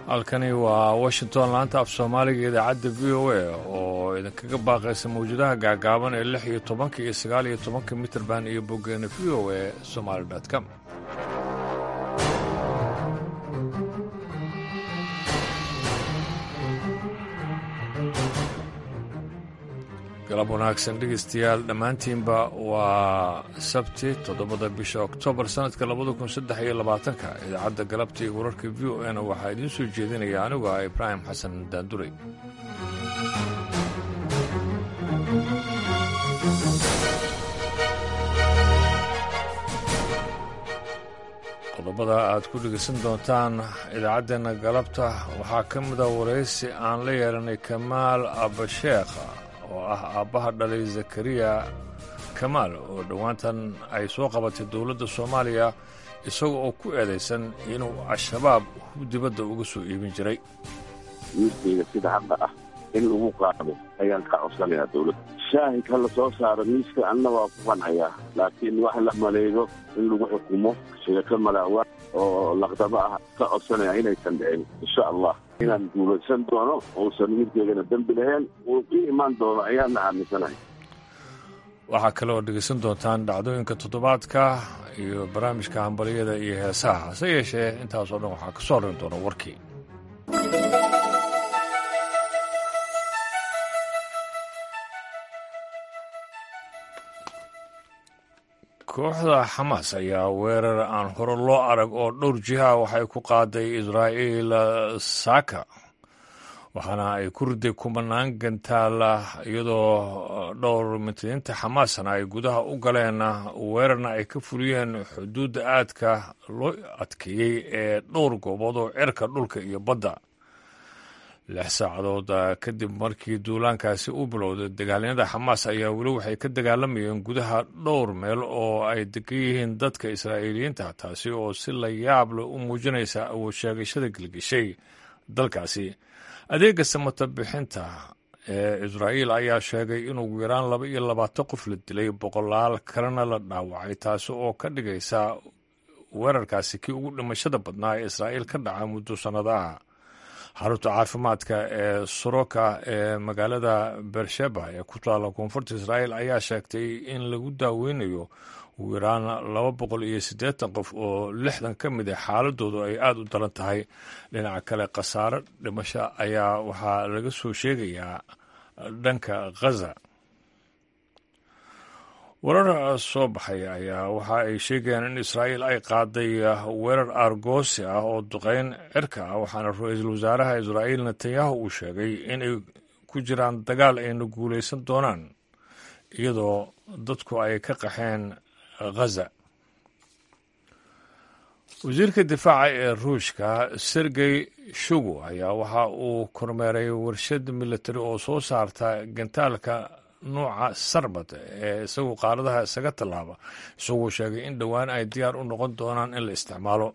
halkani waa washington laanta af soomaaliga idaacadda v o a oo idinkaga baaqaysa mawjadaha gaagaaban ee lix iyo tobanka iyo sagaal iyo tobanka mitrband iyo boggeena v o a somaali com galab wanaagsan dhegeystayaal dhammaantiinba waa sabti toddobada bisha oktoobar sannadka labada kun saddex iyo labaatanka idaacadda galabta iyo wararka v o na waxaa idiin soo jeedinaya anigu ah ibraahim xasan daanduray qodobada aad ku dhegeysan doontaan idaacaddeenna galabta waxaa ka mida waraysi aan la yeelanay kamaal abasheekha oo ah aabbaha dhalay zakariya kamaal oo dhowaantan ay soo qabatay dowladda soomaaliya isaga oo ku eedaysan inuu al-shabaab hub dibadda uga soo iibin jiray wiilkayga sida hadda ah in lagu qaado ayaan ka codsanayaa dowladda shaahid ha la soo saaro miiska anna waa ku qancayaa laakiin wax la maleego in lagu xukumo sheeko malaawa oo laqdabo ah ka codsanaya inaysan dhicin insha allah inaan guulaysan doono uusan wiilkeygana dembi lahayn uu ii imaan doono ayaana aaminsanahay waxaa kale oo dhegaysan doontaan dhacdooyinka toddobaadka iyo barnaamijka hambaliyada iyo heesaha hase yeeshee intaasoo dhan waxaa ka soo horrin doona warkii kooxda xamaas ayaa weerar aan hore loo arag oo dhowr jiha waxay ku qaaday israa'iil saaka waxaana ay ku riday kumanaan gantaala iyadoo dhowr mitadiinta xamaasna ay gudaha u galeen weerarna ay ka fuliyeen xuduudda aadka loo adkeeyey ee dhowr goobood oo cirka dhulka iyo badda lix saacadood kadib markii duulaankaasi u bilowday dagaalyada xamaas ayaa weli waxay ka dagaalamayeen gudaha dhowr meel oo ay degan yihiin dadka israa'iiliyiinta taasi oo si la yaab leh u muujinaysa awood sheegashada gelgeshay dalkaasi adeega samata bixinta ee israa'iil ayaa sheegay in ugu yaraan laba iyo labaatan qof la dilay boqolaal kalena la dhaawacay taasi oo ka dhigaysa weerarkaasi kii ugu dhimashada badnaa ee israa'iil ka dhaca muddo sannadaha xarunta caafimaadka ee soroka ee magaalada beersheba ee ku taalla koonfurta israa'iil ayaa sheegtay in lagu daaweynayo ugu yaraan laba boqol iyo siddeetan qof oo lixdan ka mid a xaaladoodu ay aada u daran tahay dhinaca kale khasaare dhimasho ayaa waxaa laga soo sheegayaa dhanka khaza warar soo baxay ayaa waxa ay sheegayaan in israa'iil ay qaaday weerar aargoosi ah oo duqeyn cirka ah waxaana ra-iisul wasaaraha israa'iil netanyahu uu sheegay inay ku jiraan dagaal ayna guulaysan doonaan iyadoo dadku ay ka qaxeen khaza wasiirka difaaca ee ruushka sergey shugu ayaa waxa uu kormeeray warshad militari oo soo saarta gantaalka nuuca sarbad ee isagu qaaradaha isaga tallaaba isagoo sheegay in dhowaan ay diyaar u noqon doonaan in la isticmaalo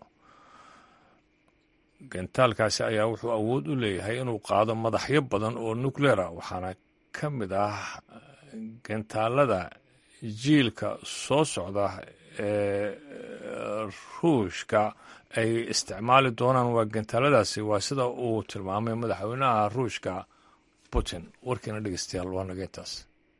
gantaalkaasi ayaa wuxuu awood u leeyahay inuu qaado madaxyo badan oo nukleera waxaana ka mid ah gantaalada jiilka soo socda ee ruushka ay isticmaali doonaan waa gantaaladaasi waa sida uu tilmaamay madaxweynaha ruushka putin warkiina dhegeystayaal waa naga intaas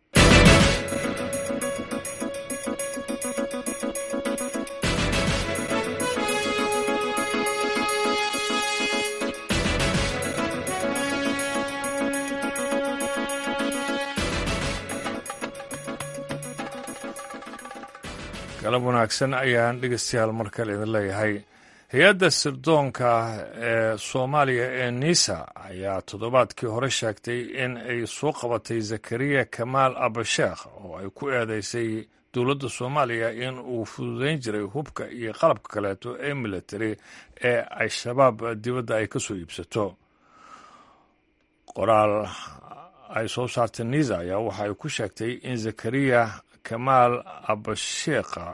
galab wanaagsan ayaan dhegeystayaal mar kale idin leeyahay hay-adda sirdoonka ee soomaaliya ee nisa ayaa toddobaadkii hore sheegtay in ay soo qabatay zakariya kamaal abasheekh oo ay ku eedeysay dowladda soomaaliya in uu fududeyn jiray hubka iyo qalabka kaleeto ee military ee al-shabaab dibadda ay ka soo iibsato qoraal ay soo saartay nisa ayaa waxa ay ku sheegtay in zakariya kamaal abasheekha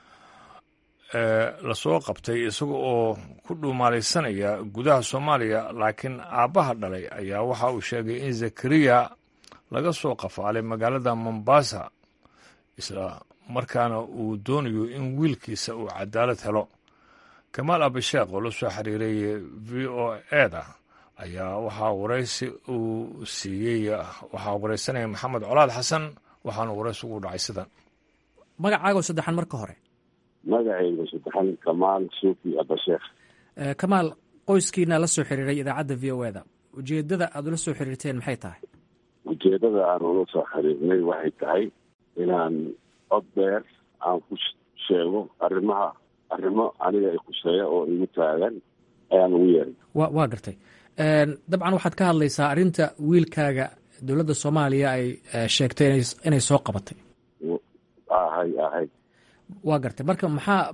lasoo qabtay isaga oo ku dhuumaalaysanaya gudaha soomaaliya laakiin aabbaha dhalay ayaa waxa uu sheegay in zakariya laga soo qafaalay magaalada mombasa isla markaana uu doonayo in wiilkiisa uu cadaalad helo kamaal abisheekh oo la soo xiriiray v o eda ayaa waxaa waraysi uu siiyey waxaa waraysanaya maxamed colaad xasan waxaana waraysi ugu dhacay sidan magacaago saddexan marka hore magacayga saddexan kamaal suufi abasheekh kamaal qoyskiina la soo xiriiray idaacadda v o eda ujeedada aad ula soo xiriirteen maxay tahay ujeedada aan ula soo xiriirnay waxay tahay inaan cod dheer aan ku sheego arrimaha arrimo aniga ay khuseeya oo igu taagan ayaan ugu yeeray wa waa gartay dabcan waxaad ka hadlaysaa arrinta wiilkaaga dowladda soomaaliya ay sheegtay inay soo qabatay ahay ahay waa gartay marka maxaa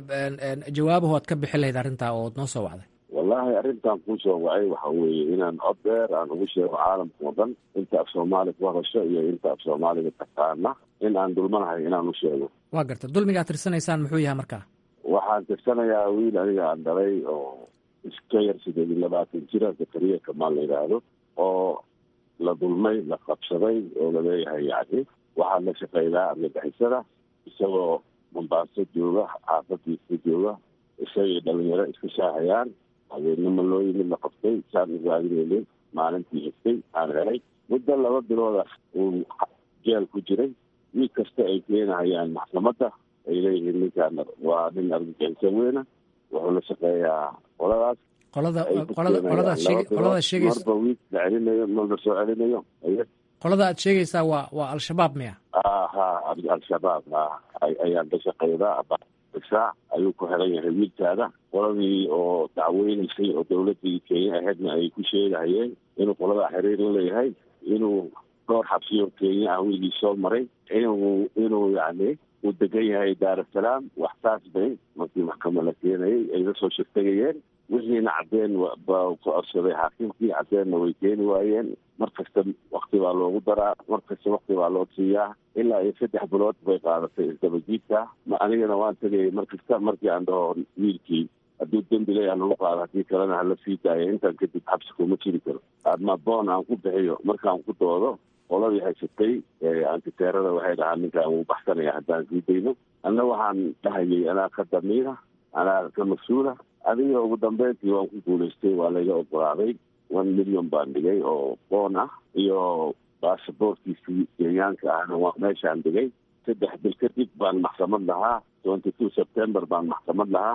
jawaabahu aad ka bixin lahayd arrintaa ood noo soo wacday wallaahi arrintan kuu soo wacay waxa weeye inaan cod dheer aan ugu sheego caalamka oo dhan inta af soomaali ku hadasho iyo inta af soomaaliga taqaana in aan dulmanahay inaan u sheego waa gartay dulmiga ad tirsanaysaan muxuu yahay markaa waxaan tirsanayaa wiil aniga aan dhalay oo iska yar sideed iyo labaatan jira zakariya kamaal la yidhaahdo oo la dulmay la qabsaday oo laleeyahay yacni waxaa la shaqeynaa argagixisada isagoo mombaaso jooga xaafadiisa jooga isagay dhalinyaro iska shaahayaan habeenimo loo yimid la qabtay saan ugaadinaynin maalintii xigtay aan helay muddo laba bilooda uu jeel ku jiray wiil kasta ay keenahayaan maxkamadda ay leeyihiin ninkaan waa nin argagixiso weyna wuxuu la shaqeeyaa qoladaas qolada qolada qoladaad sheeg qoladaad sheegaysa marba wiil la celinayo marla soo celinayo qolada aad sheegaysaa waa waa al-shabaab miya ha al-shabaab ha ayaan ka shaqeydaa saac ayuu ku xiran yahay wiilkaada qoladii oo dacweynaysay oo dawladii kenya ahaydna ay ku sheegahayeen inuu qoladaa xiriir la leeyahay inuu dhowr xabsiyo kenya ah wiilgii soo maray inuu inuu yacni uu degan yahay daarasalaam wax saas bay markii maxkamad la keenayay ay la soo shirtagayeen wixiina caddeen baa ku codsaday xaakimkii caddeenna way keeni waayeen mar kasta wakti baa loogu daraa mar kasta wakti baa loo siiyaa ilaa iyo saddex bilood bay qaadatay isdabajiidka ma anigana waan tegayay mar kasta markii aan dhaho wiilkii hadduu dembi leeyaha lagu qaado haddii kalena hala sii daaya intaan kadib xabsi kuma jiri karo adma boon aan ku bixiyo markaan ku doodo qoladii haysatay antiteerada waxay dhahaa ninkaan wuu baxsanaya haddaan sii dayno anna waxaan dhahayay anaa ka damiira anaa ka mas-uula adiga ugu dambeyntii waan ku guulaystay waa layga ogolaaday one million baan dhigay oo boon ah iyo baasaboorkiisii kenyaanka ahna waa meeshaan dhigay saddex bil kadib baan maxkamad lahaa twenty two september baan maxkamad lahaa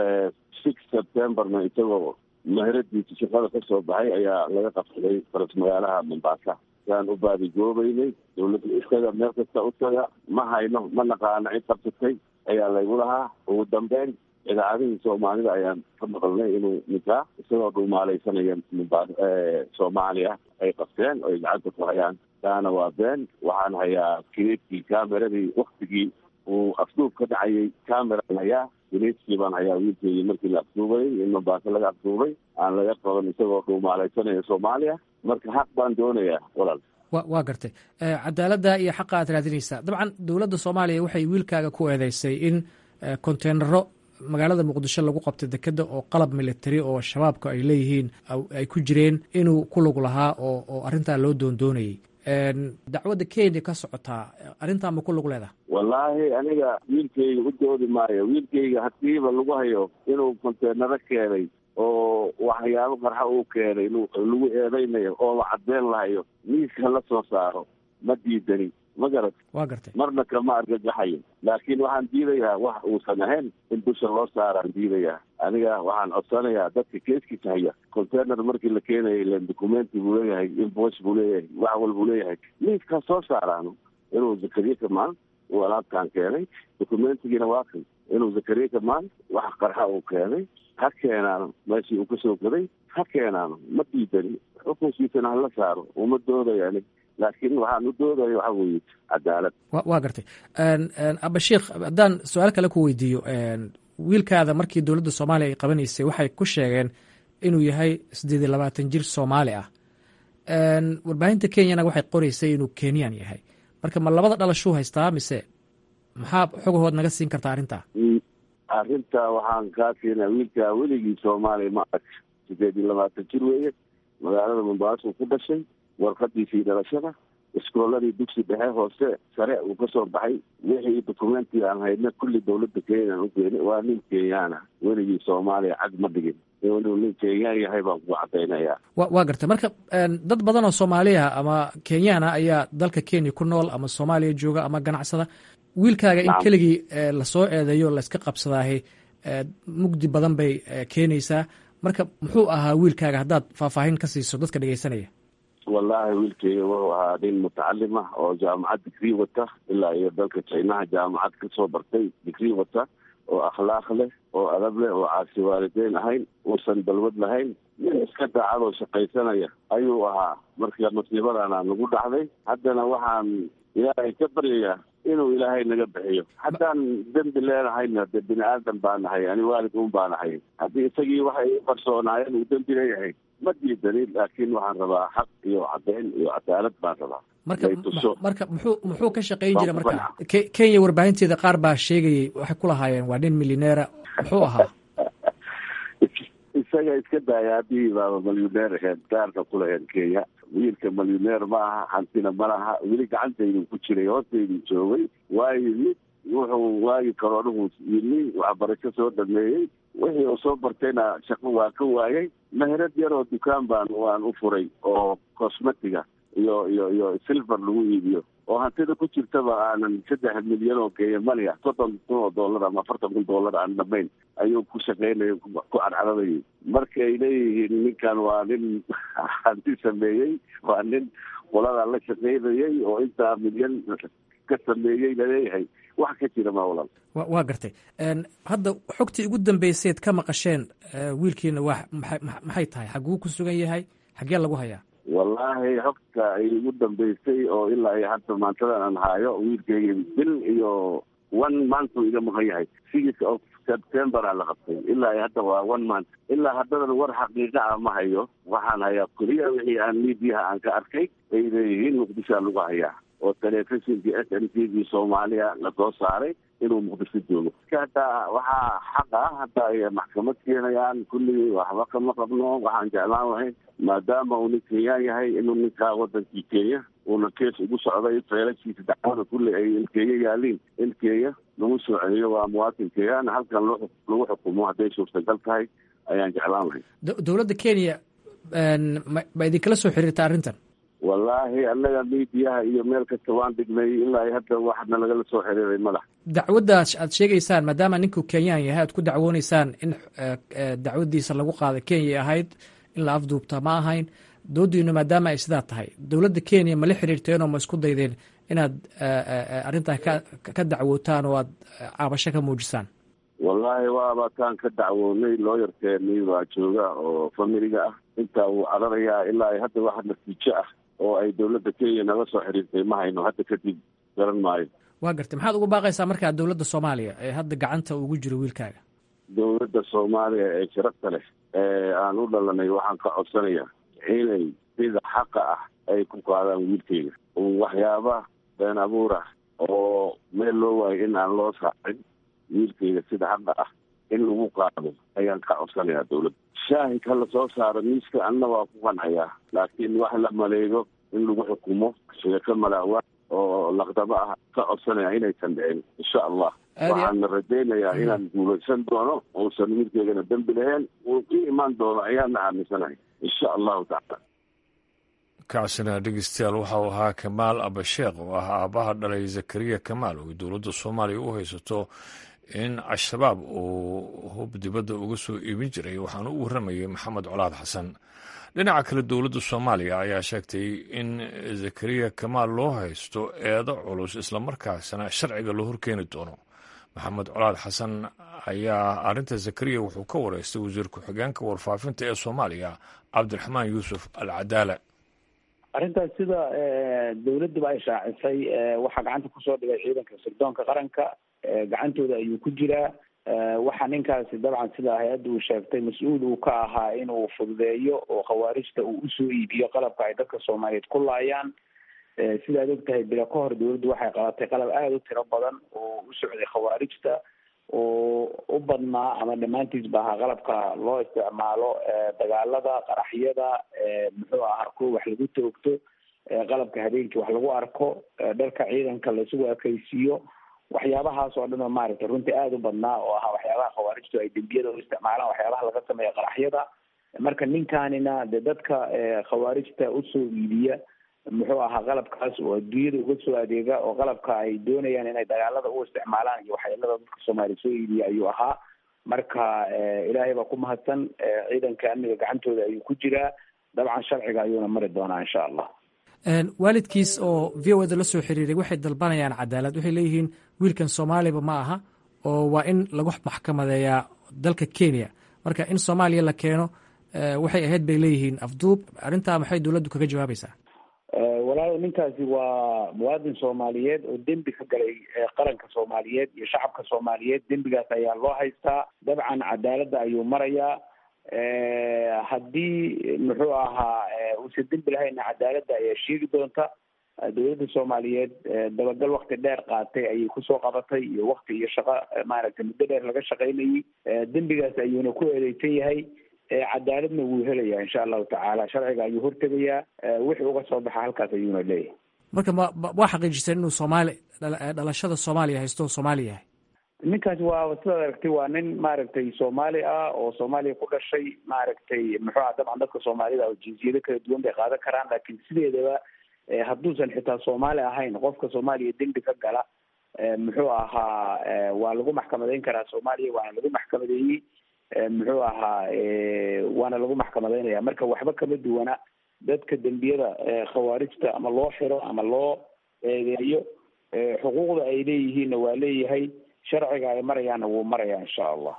six septemberna isagoo maheradiisa shaqada ka soo baxay ayaa laga qabsaday faras magaalaha mombaasa saan u baadigoobeynay dawladda iskaga meel kasta u taga ma hayno ma naqaano cid qabsatay ayaa laygu lahaa ugu dambeyn idaacadihii soomaalida ayaan ka maqalnay inuu ninkaa isagoo dhumaalaysanaya mumba soomaaliya ay qabteen oo ay gacanta ku hayaan taana waa been waxaan hayaa kileedkii cameradii waktigii uu afduub ka dhacayay cameraan hayaa kileedkii baan hayaa wiilkeedii markii la afduubayay in mombaaso laga afduubay aan laga qaban isagoo dhumaalaysanaya soomaaliya marka xaq baan doonayaa walaal wa waa gartay cadaaladda iyo xaqa aad raadinaysaa dabcan dowladda soomaaliya waxay wiilkaaga ku eedeysay in konteenaro magaalada muqdisho lagu qabtay dekeda oo qalab military oo shabaabka ay leeyihiin ay ku jireen inuu ku lug lahaa oo oo arrintaa loo doondoonayay dacwadda kenya ka socotaa arrintaa ma ku lug leedaha wallaahi aniga wiilkayga u doodi maayo wiilkayga hadiiba lagu hayo inuu konteenaro keenay oo waxyaabo qarxa uu keenay lagu eedeynayo oo la cadeen lahayo miiska la soo saaro ma diidani ma garat waa gartay marna kama argagaxayo laakiin waxaan diidayaa wax uusan ahayn in dusha loo saaraan diidayaa aniga waxaan codsanayaa dadka keeskiisa haya container markii la keenayay ilan documenti buu leeyahay invoice buu leeyahay wax walbuu leeyahay miiskaa soo saaraano inuu zakariya kamaan uu alaabtaan keenay documentigiina waa kan inuu zakariya kamaan wax qarxa uu keenay ha keenaano meeshii uu kasoo gaday ha keenaano ma diidani xukunkiisana hala saaro uma doodaya anig laakiin waxaan u doodaya waxaa weeye cadaalad waa gartay abashiikh haddaan su-aal kale ku weydiiyo wiilkaada markii dowladda soomaaliya ay qabanaysay waxay ku sheegeen inuu yahay siddeed iyo labaatan jir soomaali ah warbaahinta kenyana waxay qoreysay inuu kenyan yahay marka ma labada dhalashuu haystaa mise maxaa xogahood naga siin kartaa arrintaa arrinta waxaan kaa siinaa wiilkaa weligii soomaaliya ma arag siddeed iyo labaatan jir weeye magaalada mombaaso ku dhashay warqadiisii dhalashada iskooladii dugsi dhexe hoose sare uu ka soo baxay wixii dokumenti aan hayna kulli dawladda kenya aan ugeeni waa nin kenyaana weligii soomaaliya cag ma dhigin inuu nin kenyaan yahay baan ku cadaynayaa wa waa gartay marka dad badan oo soomaaliya ama kenyaana ayaa dalka kenya ku nool ama soomaaliya jooga ama ganacsada wiilkaaga in keligii lasoo eedeeyo layska qabsadaahi mugdi badan bay keenaysaa marka muxuu ahaa wiilkaaga haddaad faahfaahin ka siiso dadka dhegeysanaya wallaahi wiilkeyga wuxuu ahaa nin mutacalim ah oo jaamacad digrii wata ilaa iyo dalka jinaha jaamacad kasoo bartay digrii wata oo akhlaaq leh oo adab leh oo caasi waalideyn ahayn uusan balwad lahayn nin iska daacadoo shaqaysanaya ayuu ahaa marka masiibadana nagu dhacday haddana waxaan ilaahay ka baryayaa inuu ilaahay naga bixiyo haddaan dembi leenahayna de bini aadan baa nahay ani waalid un baa nahay haddii isagii waxay u qarsoonaayeen uu dembi leeyahay ma diidanin laakiin waxaan rabaa xaq iyo caddeyn iyo cadaalad baan rabaa marka marka muxuu muxuu ka shaqayn jira marka kenya warbaahinteeda qaar baa sheegayay waxay ku lahaayeen waa nin milyaneera muxuu ahaa isaga iska daaya haddii baaba malyuneer aheed gaarka kulaheen kenya wiilka malyuneer ma aha hantina ma laha weli gacantaydu ku jiray hoostaydu joogay waayo mid wuxuu waagi karoonuhu yimi waxbarasho soo dhameeyey wixii uu soo bartayna shaqo waa ka waayay meherad yar oo dukaan baan waan u furay oo cosmetiga iyo iyo iyo silver lagu iibiyo oo hantida ku jirtaba aanan saddex milyan oo kenya mania soddon kun oo dollar ama afartan kun dollar aan dhamayn ayuu ku shaqaynaya ku cadcadabayay marka ay leeyihiin ninkan waa nin hanti sameeyey waa nin qoladaa la shaqaynayay oo intaa milyan ka sameeyey laleeyahay wax ka jira ma walal wa waa gartay hadda xogtii ugu dambayseed ka maqasheen wiilkiina waa maxay maxay tahay xaguu ku sugan yahay xaggee lagu hayaa wallaahi xogta ay ugu dambaysay oo ilaa iyo hadda maantadan aan haayo wiilkeyga bil iyo one month uu iga maqan yahay six of september aa la qabtay ilaa iyo hadda waa one month ilaa haddadan war xaqiiqa ah ma hayo waxaan hayaa keliya wixii aan miidiyaha aan ka arkay ay leeyihiin muqdishoa lagu hayaa oo telefishinkii s m t v soomaaliya lasoo saaray inuu muqdisho joogo hataa waxaa xaq ah hadda ay maxkamad keenayaan kulligii waxba kama qabno waxaan jeclaan lahayn maadaama uu nin kenyaan yahay inuu ninkaa wadankii kenya uuna kees ugu socday feelashiisa dacwada kulli ay ilkeeya yaaliin in kenya lagu soo celiyo waa muwaatin kenyaan halkan lagu xukumo hadday suurtagal tahay ayaan jeclaan lahayn dowladda kenya ma idinkala soo xiriirta arrintan wallaahi annaga miidiyaha iyo meel kasta waan dhignay ilaa hadda waxna lagala soo xiriiray madax dacwaddaas aad sheegaysaan maadaama ninku kenyaan yahay aad ku dacwooneysaan in dacwaddiisa lagu qaaday kenya ahayd in la afduubta ma ahayn doodiinu maadaama ay sidaa tahay dowladda kenya ma la xiriirteenoo ma isku daydeen inaad arrintaa ka ka dacwootaan oo aad caabasho ka muujisaan wallaahi waaba taan ka dacwoonay looyarkeenii baa jooga oo familiga ah intaa wuu cararayaa ilaa hadda waxa natiijo ah oo ay dowladda kenya naga soo xiriirtay ma hayno hadda kadib garan maayo waa gartay maxaad ugu baaqaysaa markaa dowladda soomaaliya ee hadda gacanta ugu jiro wiilkaaga dowladda soomaaliya ee sharafta leh ee aan u dhalanay waxaan ka codsanayaa inay sida xaqa ah ay ku qaadaan wiilkayga waxyaaba been abuur ah oo meel loo waayo in aan loo saacin wiilkayga sida xaqa ah in lagu qaado ayaan ka codsanayaa dowladda shaahid ha la soo saaro miiska anna waa ku qancayaa laakiin wax la maleego in lagu xukumo sheeko malaawa oo laqdabo ah ka codsanaya inaysan dhicin insha allah waxaana rajaynayaa inaan guulaysan doono uusan wiilkeygana dembi lahayn uu ku imaan doono ayaana aaminsanahay insha allahu tacaala kaasina dhegeystayaal waxau ahaa kamaal abasheekh oo ah aabbaha dhalay zakariya kamaal oo dowladda soomaaliya u haysato in al-shabaab uu hub dibadda uga soo iibin jiray waxaana u warramayay maxamed colaad xasan dhinaca kale dowladda soomaaliya ayaa sheegtay in zakariya kamaal loo haysto eedo culus islamarkaasna sharciga loo horkeeni doono maxamed colaad xasan ayaa arrinta zakariya wuxuu ka wareystay wasiir ku-xigeenka warfaafinta ee soomaaliya cabdiraxmaan yuusuf al cadaala arrintaas sida dawladduba ay shaacisay waxaa gacanta kusoo dhigay ciidanka sirdoonka qaranka gacantooda ayuu ku jiraa waxaa ninkaasi dabcan sida hay-adda uu sheegtay mas-uul uu ka ahaa inuu fududeeyo oo khawaarijta uu usoo iibiyo qalabka ay dadka soomaaliyeed ku laayaan sidaad og tahay bila ka hor dawladdu waxay qabatay qalab aada u tiro badan oo u socday khawaarijta oo u badnaa ama dhammaantiisba ahaa qalabka loo isticmaalo dagaalada qaraxyada muxuu ahaa kuwa wax lagu toogto qalabka habeenkii wax lagu arko dharka ciidanka laisugu ekaysiiyo waxyaabahaas oo dhan oo maaragtay runtii aada u badnaa oo ahaa waxyaabaha khawaarijtu ay dembiyada u isticmaalaan waxyaabaha laga sameeya qaraxyada marka ninkaanina de dadka khawaarijta usoo iibiya muxuu ahaa qalabkaas oo adduunyada uga soo adeega oo qalabka ay doonayaan inay dagaalada u isticmaalaan iyo waxyeelada dadka soomaaliya soo iibiya ayuu ahaa marka ilaahay baa ku mahadsan ciidanka amniga gacantooda ayuu ku jiraa dabcan sharciga ayuuna mari doonaa insha allah waalidkiis oo v o da la soo xiriiray waxay dalbanayaan cadaalad waxay leeyihiin wiilkan soomaaliba ma aha oo waa in lagu maxkamadeeyaa dalka kenya marka in soomaaliya la keeno waxay ahayd bay leeyihiin afduub arrintaa maxay dowladdu kaga jawaabaysaa walaalo ninkaasi waa muwaadin soomaaliyeed oo dembi ka galay qaranka soomaaliyeed iyo shacabka soomaaliyeed dembigaas ayaa loo haystaa dabcan cadaaladda ayuu marayaa haddii muxuu ahaa uusan dembi lahayna cadaaladda ayaa sheegi doonta dowladda soomaaliyeed dabagal wakti dheer qaatay ayay kusoo qabatay iyo wakti iyo shaqo maaragtay muddo dheer laga shaqaynayay dembigaas ayuuna ku eedeysan yahay cadaaladna wuu helayaa insha allahu tacaala sharciga ayuu hortegayaa wixii uga soo baxa halkaas ayuuna leeyahay marka ma waa xaqiijiseen inuu soomaali dhalashada soomaaliya haysto oo soomaali yahay ninkaasi waa sidaad aragtay waa nin maaragtay soomaali ah oo soomaaliya ku dhashay maaragtay muxuu aha dabcan dadka soomaalida oo jinsiyado kala duwan bay qaadan karaan laakiin sideedaba hadduusan xitaa soomaali ahayn qofka soomaaliya dembi ka gala muxuu ahaa waa lagu maxkamadeyn karaa soomaaliya waana lagu maxkamadeeyey muxuu ahaa waana lagu maxkamadeynaya marka waxba kama duwana dadka dembiyada khawaarijta ama loo xiro ama loo eedeeyo xuquuqda ay leeyihiinna waa leeyahay sharciga ay marayaanna wuu marayaa insha allah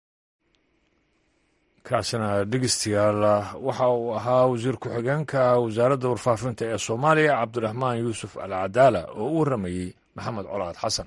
kaasina dhegeystayaal waxa uu ahaa wasiir ku-xigeenka wasaaradda warfaafinta ee soomaaliya cabdiraxmaan yuusuf al cadaala oo u warramayey maxamed colaad xasan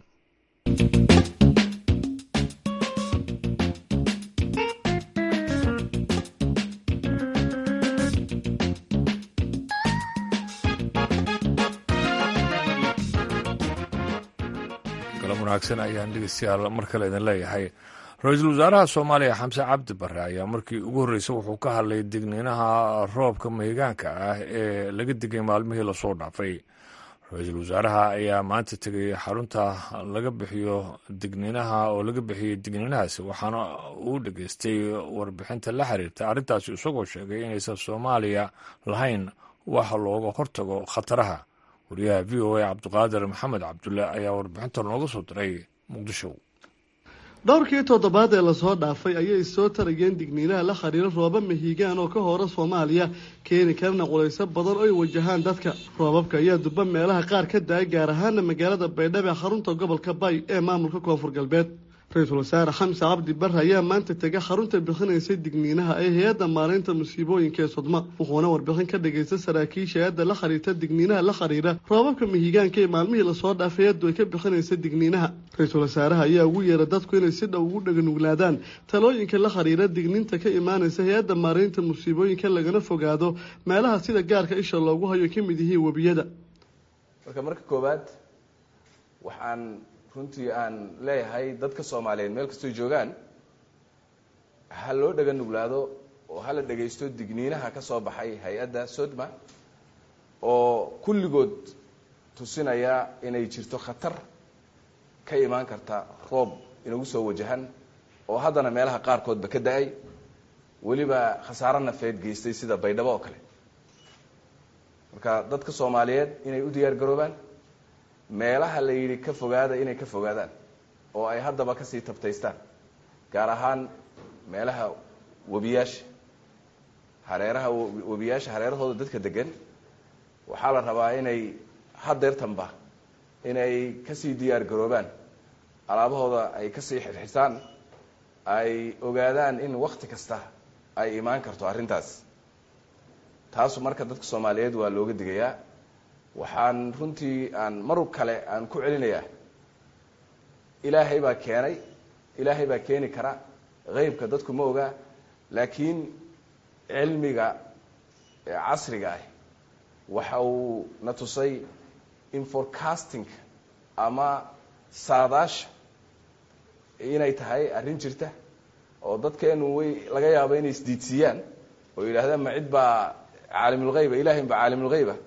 galab wanaagsan ayaan dhegeystayaal mar kale idin leeyahay ra-iisul wasaaraha soomaaliya xamse cabdi bare ayaa markii ugu horreysay wuxuu ka hadlay digniinaha roobka mahigaanka ah ee laga digay maalmihii lasoo dhaafay ra-iisul wasaaraha ayaa maanta tegay xarunta laga bixiyo digniinaha oo laga bixiyey digniinahaasi waxaana uu dhageystay warbixinta la xiriirta arrintaasi isagoo sheegay inaysan soomaaliya lahayn wax looga hortago khataraha wariyaha v o a cabdiqaadir maxamed cabdulle ayaa warbixinta nooga soo diray muqdisho dhowrkii toddobaad ee lasoo dhaafay ayay soo tarayeen digniinaha la khariiro rooba mahiigaan oo ka hora soomaaliya keeni karana qulayso badan oo ay wajahaan dadka roobabka ayaa durba meelaha qaar ka da-ay gaar ahaana magaalada baydhabo ee xarunta gobolka bay ee maamulka koonfur galbeed ra-iisul wasaare xamse cabdi bare ayaa maanta tegay xarunta bixinaysay digniinaha ee hay-adda maalinta musiibooyinka ee sodma wuxuuna warbixin ka dhagaystay saraakiisha hay-adda la khariirta digniinaha la khariira roobabka mihigaanka ee maalmihii lasoo dhaafay hay-addu ay ka bixinaysa digniinaha ra-iisul wasaaraha ayaa ugu yeeray dadku inay si dhow ugu dhaganuglaadaan talooyinka la khariira digniinta ka imaanaysa hay-adda maalinta musiibooyinka lagana fogaado meelaha sida gaarka isha loogu hayo ka mid yihiin webiyada marka marka koowaad waxaan runtii aan leeyahay dadka soomaaliyeed meel kastoy joogaan ha loo dhaga nuglaado oo hala dhagaysto digniinaha ka soo baxay hay-adda sodma oo kulligood tusinaya inay jirto khatar ka imaan karta roob inagu soo wajahan oo haddana meelaha qaarkoodba ka da-ay weliba khasaaro nafeed geystay sida baydhabo oo kale marka dadka soomaaliyeed inay u diyaar garoobaan meelaha la yidhi ka fogaada inay ka fogaadaan oo ay haddaba kasii tabtaystaan gaar ahaan meelaha webiyaasha hareeraha webiyaasha hareerahooda dadka degan waxaa la rabaa inay hadeertanba inay kasii diyaar garoobaan alaabahooda ay kasii xirxisaan ay ogaadaan in wakti kasta ay imaan karto arrintaas taasu marka dadka soomaaliyeed waa looga digayaa waxaan runtii aan mar kale aan ku celinayaa ilaahay baa keenay ilaahay baa keeni kara heybka dadku ma ogaa laakiin cilmiga casriga ah waxa uu na tusay in forecasting ama saadaasha inay tahay arrin jirta oo dadkeenu way laga yaabo inay isdiidsiiyaan oo yidhaahdaan ma cid baa caalimulheyba ilahay baa caalimulheyba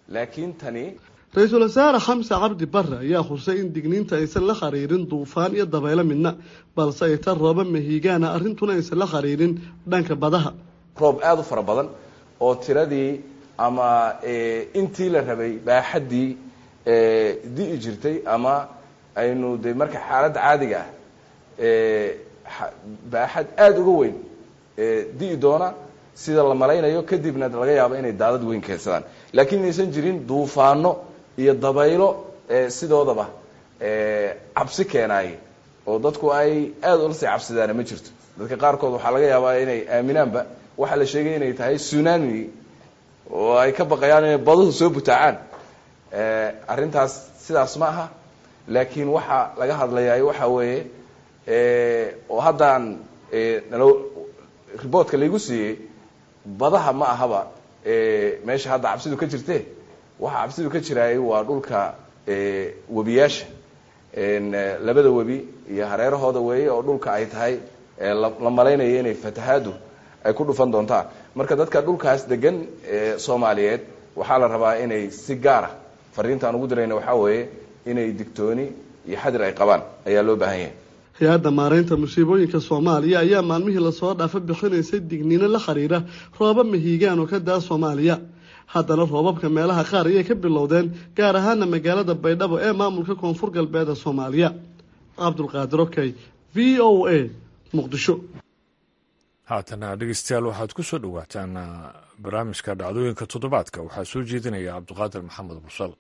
laakiin tani ra-iisul wasaare xamse cabdi bare ayaa xusay in digniinta aysan la khariirin duufaan iyo dabaylo midna balse ay tan rooba mahiigaana arrintuna aysan la khariirin dhanka badaha roob aada u fara badan oo tiradii ama intii la rabay baaxaddii di'i jirtay ama aynu de marka xaaladda caadiga ah baaxad aada uga weyn di'i doona sida la malaynayo kadibna laga yaabo inay daadad weyn keensadaan laakiin inaysan jirin duufaano iyo dabaylo sidoodaba cabsi keenaaye oo dadku ay aada ula sii cabsidaana ma jirto dadka qaarkood waxaa laga yaabaa inay aaminaanba waxaa la sheegay inay tahay tsunami oo ay ka baqayaan inay baduhu soo butaacaan arrintaas sidaas ma aha laakiin waxaa laga hadlayaa waxa weeye oo haddaan nalo riboortka laygu siiyey badaha ma ahaba meesha hadda cabsidu ka jirte waxa cabsidu ka jiraayay waa dhulka webiyaasha labada webi iyo hareerahooda weeye oo dhulka ay tahay la malaynayo inay fatahaadu ay ku dhufan doontaan marka dadka dhulkaas degan soomaaliyeed waxaa la rabaa inay si gaara fariintaan ugu dirayna waxaa weeye inay digtooni iyo xadir ay qabaan ayaa loo baahan yahay hay-adda maareynta musiibooyinka soomaaliya ayaa maalmihii lasoo dhaafa bixinaysay digniino la khariira rooba mahiigaan oo ka daa soomaaliya haddana roobabka meelaha qaar ayay ka bilowdeen gaar ahaana magaalada baydhabo ee maamulka koonfur galbeed ee soomaaliya cabdulqaadir okey v o a muqdisho haatana dhegeystayaal waxaad ku soo dhowaataan barnaamijka dhacdooyinka toddobaadka waxaa soo jeedinaya cabdiqaadir maxamed busal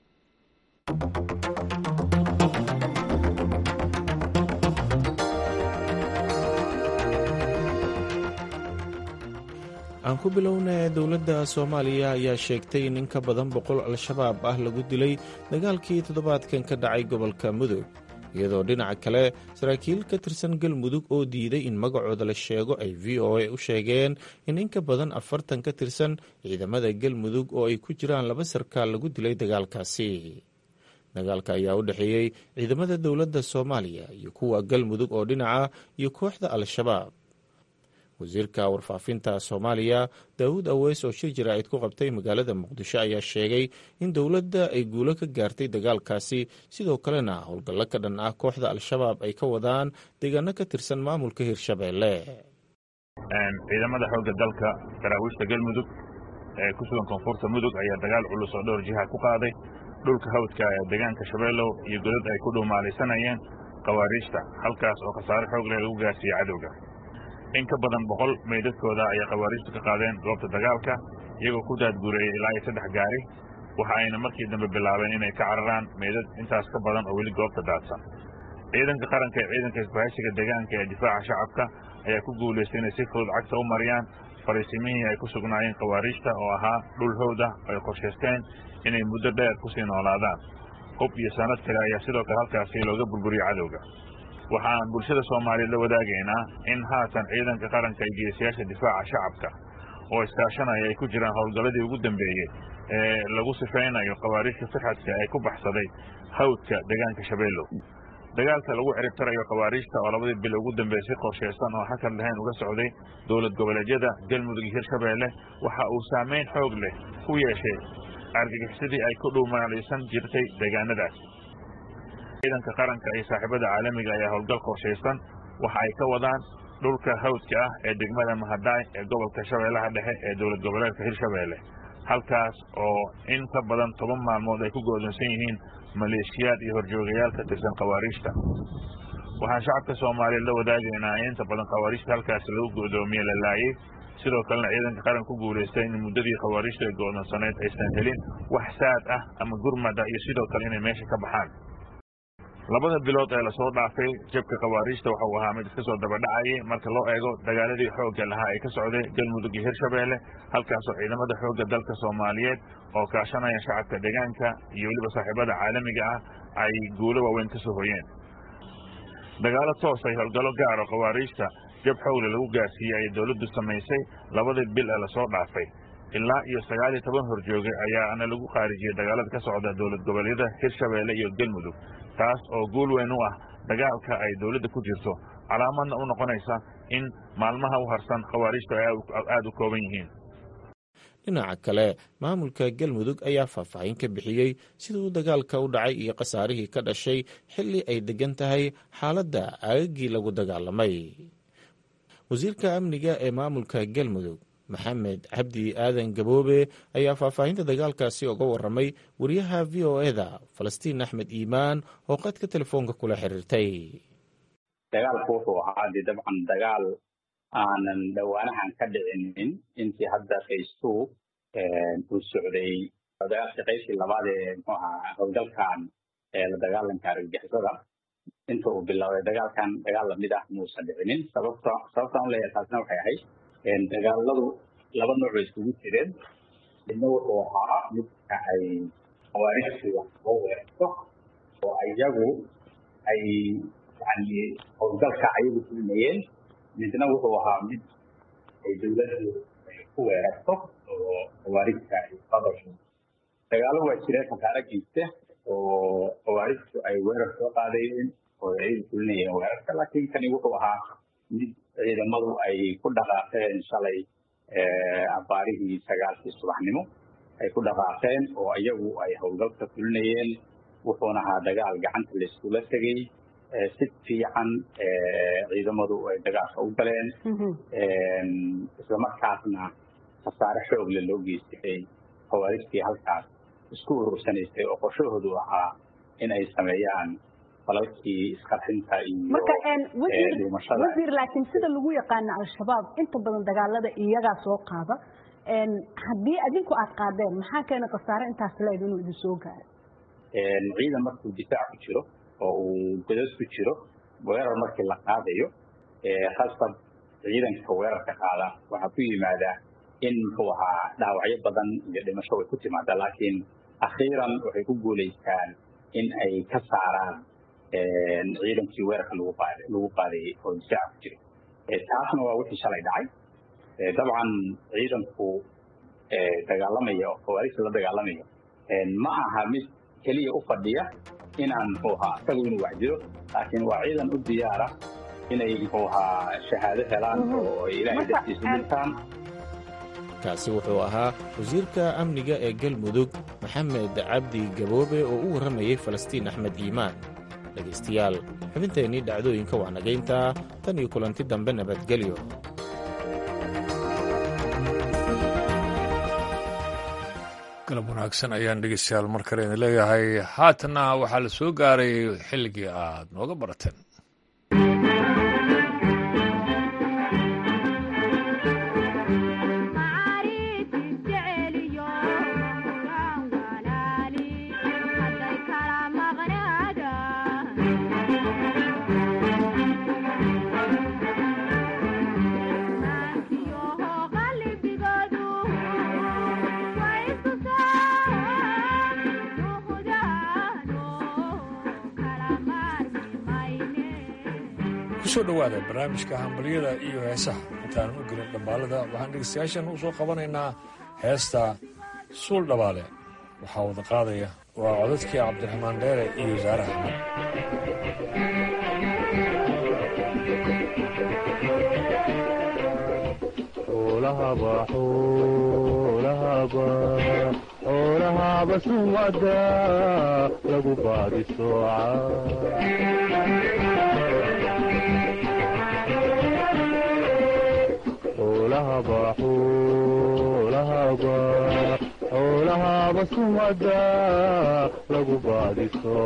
aan ku bilownay dowladda soomaaliya ayaa sheegtay in in ka badan boqol al-shabaab ah lagu dilay dagaalkii toddobaadkan ka dhacay gobolka mudug iyadoo dhinaca kale saraakiil ka tirsan galmudug oo diiday in magacooda la sheego ay v o a u sheegeen in in ka badan afartan ka tirsan ciidamada galmudug oo ay ku jiraan laba sarkaal lagu dilay dagaalkaasi dagaalka ayaa u dhexeeyey ciidamada dowladda soomaaliya iyo kuwa galmudug oo dhinaca iyo kooxda al-shabaab wasiirka warfaafinta soomaaliya daawud aweys oo shir jaraa'id ku qabtay magaalada muqdisho ayaa sheegay in dowladda ay guulo ka gaartay dagaalkaasi sidoo kalena howlgallo ka dhan ah kooxda al-shabaab ay ka wadaan deegaano ka tirsan maamulka hirshabeelle ciidamada xoogga dalka daraawiishta galmudug ee ku sugan koonfurta mudug ayaa dagaal culus oo dhowr jiha ku qaaday dhulka hawdka ee deegaanka shabeellow iyo godad ay ku dhuumaalaysanayeen khawaariijta halkaas oo khasaare xoog leh lagu gaarsiiyey cadowga in ka badan boqol meydadkooda ayay khawaariijtu ka qaadeen goobta dagaalka iyagoo ku daadguureeyey ilaa iyo saddex gaari waxa ayna markii dambe bilaabeen inay ka cararaan meydad intaas ka badan oo weli goobta daadsan ciidanka qaranka ee ciidanka isbahaysiga deegaanka ee difaaca shacabka ayaa ku guulaystay inay si fudud cagta u mariyaan fariisimihii ay ku sugnaayeen khawaariijta oo ahaa dhul howd ah oo ay qorshaysteen inay muddo dheer ku sii noolaadaan hub iyo sanad kale ayaa sidoo kale halkaasi looga burburiyo cadowga waxaan bulshada soomaaliyeed la wadaagaynaa in haatan ciidanka qaranka iyo geesiyaasha difaaca shacabka oo iskaashanaya ay ku jiraan howlgalladii ugu dambeeyey ee lagu sifaynayo khawaariijka firxadka ee ku baxsaday hawdka deegaanka shabeellow dagaalka lagu ciribtarayo khawaariijta oo labadii bil ugu dambeeyey si qorshaysan oo xakar lahayn uga socday dowlad goboleedyada galmudug iyo hirshabeelle waxa uu saamayn xoog leh ku yeeshay argagixisadii ay ku dhuumaalaysan jirtay deegaanadaas ciidanka qaranka iyo saaxiibada caalamiga ayaa howlgal qorshaysan waxa ay ka wadaan dhulka hawdka ah ee degmada mahadaay ee gobolka shabeellaha dhexe ee dowlad goboleedka hirshabeelle halkaas oo in ka badan toban maalmood ay ku go'doonsan yihiin maleeshiyaad iyo horjoogayaal ka tirsan khawaariijta waxaan shacabka soomaaliyeed la wadaagaynaa in inta badan khawaariijta halkaasi lagu go'doomiye la laayey sidoo kalena ciidanka qaran ku guulaystay in muddadii khawaariijta ay go'doonsanayd aysan helin wax saad ah ama gurmada iyo sidoo kale inay meesha ka baxaan labada bilood ee lasoo dhaafay jabka khawaariijta waxa uu ahaa mid iska soo dabadhacayay marka loo eego dagaaladii xoogga lahaa ee ka socday galmudug iyo hirshabeelle halkaasoo ciidamada xoogga dalka soomaaliyeed oo kaashanaya shacabka deegaanka iyo weliba saaxiibada caalamiga ah ay guulo waaweyn ka soo hoyeen dagaalo toos ay howlgallo gaar oo khawaariijta jab xoogle lagu gaarsiiyey ayay dowladdu samaysay labadii bil ee lasoo dhaafay ilaa iyo sagaal iyo toban horjooge ayaana lagu khaarijiyey dagaalada ka socda dowlad goboleedyada hirshabeelle iyo galmudug taas oo guul weyn u ah dagaalka ay dowladda ku jirto calaamadna u noqonaysa in maalmaha u harsan khawaariijtu ay aada u kooban yihiin dhinaca kale maamulka galmudug ayaa faahfaahin ka bixiyey siduu dagaalka u dhacay iyo khasaarihii ka dhashay xilli ay degan tahay xaaladda aagagii lagu dagaalamay wasiirka amniga ee maamulka galmudug maxamed cabdi aadan gaboobe ayaa faahfaahinta dagaalkaasi uga waramay wariyaha v o eda falastiin axmed iimaan oo qadka telefoonka kula xiriirtay dagaalku wuxuu ahaa dee dabcan dagaal aanan dhowaanahan ka dhicinin intii hadda faystu uu socday dagaalkii qaybtii labaad ee muxuu ahaa howlgalkan la dagaalanka argagixisada inta uu bilowday dagaalkan dagaal lamid ah muusan dhicinin sababta sababtaan u leeyahay taasna waxay ahayd dagaaladu laba nooc bay iskugu jireen midna wuxuu ahaa midka ay khawaarijtu wax soo weerarto oo iyagu ay yani howlgalka ayagu fulmayeen midna wuxuu ahaa mid ay dowladdu ku weerarto oo khawaarijta ay qadasho dagaalo waa jireen khasaare geysta oo khawaarijtu ay weerar soo qaadayeen oo ayagu fulinayeen weerarka laakiin kani wuxuu ahaa mid ciidamadu ay ku dhaqaaqeen shalay abaarihii sagaalkii subaxnimo ay ku dhaqaaqeen oo iyagu ay howlgalka fulinayeen wuxuuna ahaa dagaal gacanta layskula tegey si fiican ciidamadu ay dagaalka u galeen islamarkaasna khasaare xoogle loo geystay khawaarijtii halkaas isku urursanaysay oo qorshahoodu ahaa in ay sameeyaan falalkii isqarxinta iyo dhimashada wasiir laakiin sida lagu yaqaano al-shabaab inta badan dagaalada iyagaa soo qaada haddii adinku aad qaadeen maxaa keena khasaare intaas leed inuu idin soo gaaro ciidan markuu difaac ku jiro oo uu godad ku jiro weerar markii la qaadayo khasab ciidanka weerarka qaada waxaa ku yimaadaa in muxuu ahaa dhaawacyo badan iyo dhimasho way ku timaada laakiin akhiiran waxay ku guulaystaan in ay ka saaraan ciidankii weerarka lagu qaada lagu qaadayay oo difaaca ku jira taasna waa wixii shalay dhacay dabcan ciidanku dagaalamaya oo khawaarijta la dagaalamaya ma aha mid keliya u fadhiya inaan muxuu ahaa isagu inuu waxjiro laakiin waa ciidan u diyaara inay muxuu ahaa shahaado helaan oo ilaahay dartiisu dhintaan kaasi wuxuu ahaa wasiirka amniga ee galmudug maxamed cabdi gaboobe oo u warramayey falastiin axmed iimaan dhegaystayaal xubinteennii dhacdooyinka waa nagayntaa tan iyo kulanti dambe nabadgelyo galab wanaagsan ayaan dhegeystayaal mar kale idin leeyahay haatana waxaa la soo gaaray xilligii aad nooga barateen kusoo dhowaada barnaamijka hambalyada iyo heesaha intaanan u gelin dhambaalada waxaan dhegeystayaashan u soo qabanaynaa heesta suul dhabaale waxaa wada qaadaya waa codadkii cabdiraxmaan dheere iyo wasaare axmed xoolahaba sumada lagu baadi xoolahaba sumada lagu baadi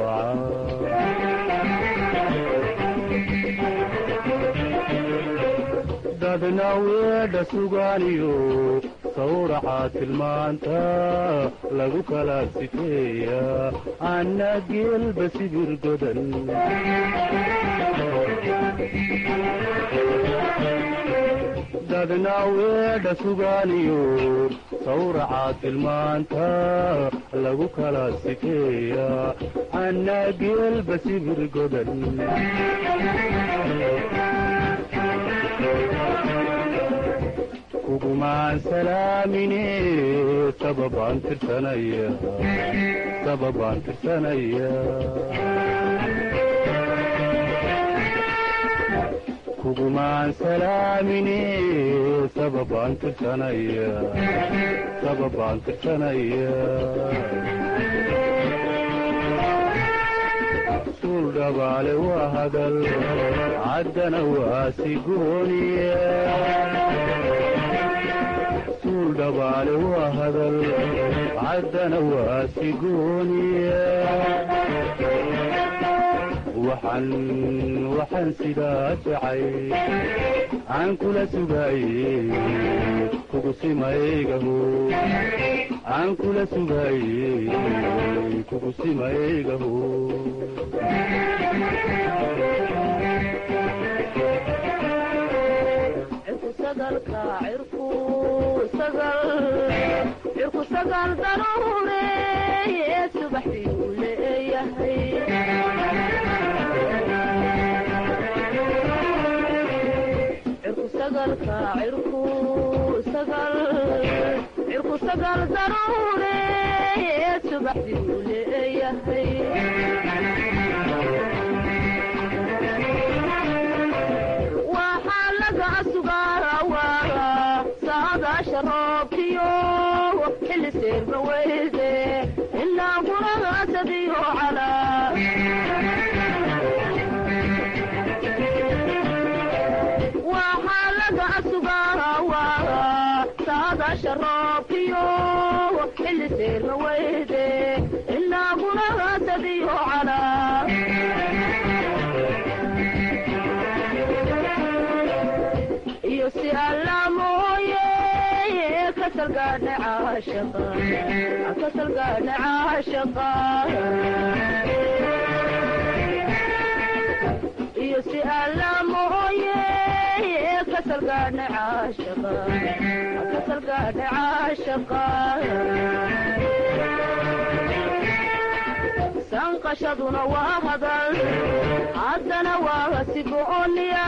dadna weedha sugaaniyo sawraca tilmaanta lagu kala sifeeya anna geelba sibir godan dadna weedha sugaaniyo sawraca tilmaanta lagu kala sifeeya anna geelba sibir godan kugumaan salaamine sababaan tirsanaya sababaan tirsanaya kugumaan salaamine sababaan tirsanaya sababaan tirsanaya suul dhabaale waa hadal caddana waa sigooniya suul dhabaale waa hadal caddana waa sigooniya waxaan waxaan sidaa jacay aan kula sugaaye kugu simaygaho aan kula sugaaye kugu simaygaho cirku sagal daruure subaxdii uu leeyahay cirku sagalka cirku sagal cirku sagal daruure subaxdii uu leeyahay waxaa laga sugaa saadaasha roobkiyo xilli seerma weyde ilaa guragaasadiyo calaa waxaa laga sugaa saadaasha roobkiyo xilli seerma weyde ilaa guragaasadiyo calaa iyo si alla mooye kasalgaadha caashaqa kasalgaadha caashaqa iyo si alla mooye kasalgaadha caashaqa kasalgaadha caashaqa sanqashaduna waa hadal haddana waa sigooniya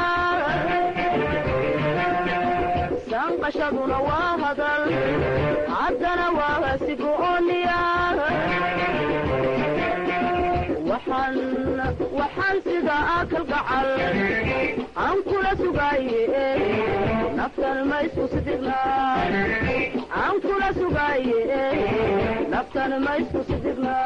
sanqashaduna waa hadal haddana waa sigooniya waxaan waxaan sida akal gacal aan kula sugaaye naftan ma isku sidigna aan kula sugaaye naftan ma isku sidigna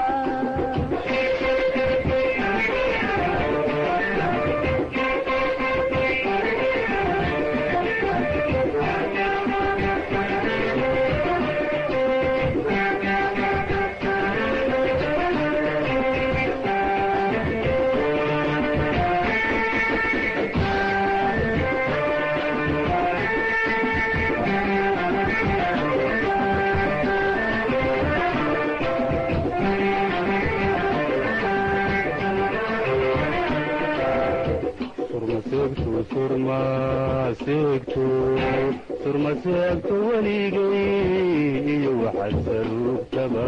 surmaseegto surmaseegto surmaseegto weligay iyo waxaad saruugtaba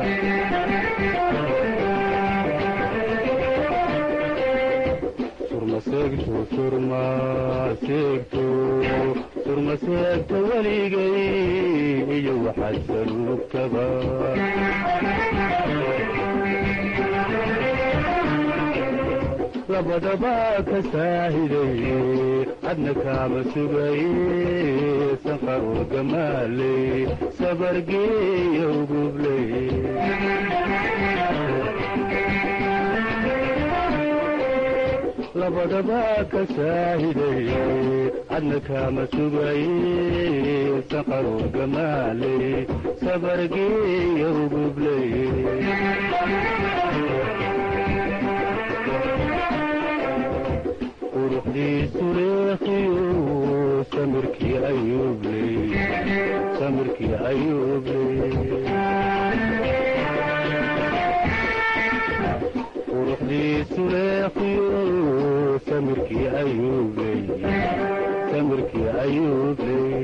surmaseegto surmaseegto surmaseegto weligay iyo waxaad saruugtaba labadaba ka saahiday adna kaama sugaye sanqarur gamaaley sabargeeya ugubley labadaba ka saahiday adna kaama sugaye sanqarur gamaaley sabargeeya ugubley quruxdiisu leekiyo samirkii ayuubley samirkii ayuubley quruxdiisu leekiyo samirkii ayuubley samirkii ayuubley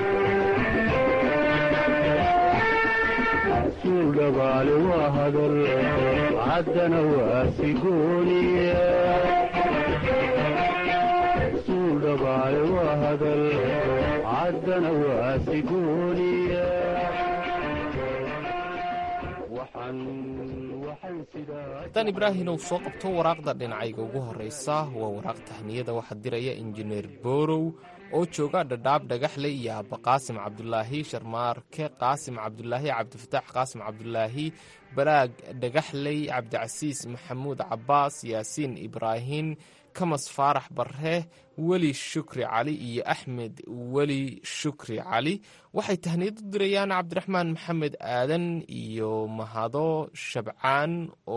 suul dhabaale waa hadal caddana waa sigooniya dhabaale waa hadal caddana waa sigooniya waxaan haddaan ibraahinow soo qabto waraaqda dhinacayga ugu horraysa waa waraaq tahniyada waxaa diraya injineer boorow oo jooga dhadhaab dhagaxle iyo aabba qaasim cabdulaahi sharmaarke qaasim cabdulaahi cabdifataax qaasim cabdulaahi balaag dhagaxley cabdicasiis maxamuud cabbaas yaasiin ibraahin kamas faarax barre weli shukri cali iyo axmed weli shukri cali waxay tahniyad u dirayaan cabdiraxmaan maxamed aadan iyo mahado shabcaan